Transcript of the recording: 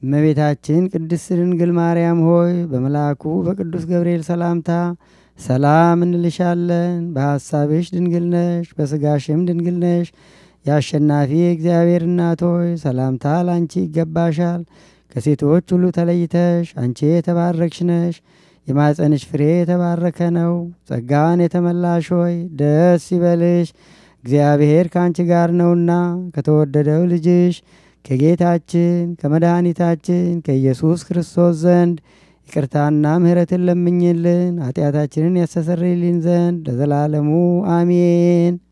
እመቤታችን ቅድስት ድንግል ማርያም ሆይ በመልአኩ በቅዱስ ገብርኤል ሰላምታ ሰላም እንልሻለን። በሐሳብሽ ድንግል ነሽ፣ በሥጋሽም ድንግል ነሽ። የአሸናፊ እግዚአብሔር እናት ሆይ ሰላምታ ላንቺ ይገባሻል። ከሴቶች ሁሉ ተለይተሽ አንቺ የተባረክሽ ነሽ። የማፀንሽ ፍሬ የተባረከ ነው። ጸጋን የተመላሽ ሆይ ደስ ይበልሽ፣ እግዚአብሔር ከአንቺ ጋር ነውና ከተወደደው ልጅሽ ከጌታችን ከመድኃኒታችን ከኢየሱስ ክርስቶስ ዘንድ ይቅርታና ምሕረትን ለምኝልን ኃጢአታችንን ያስተሰርይልን ዘንድ ለዘላለሙ አሜን።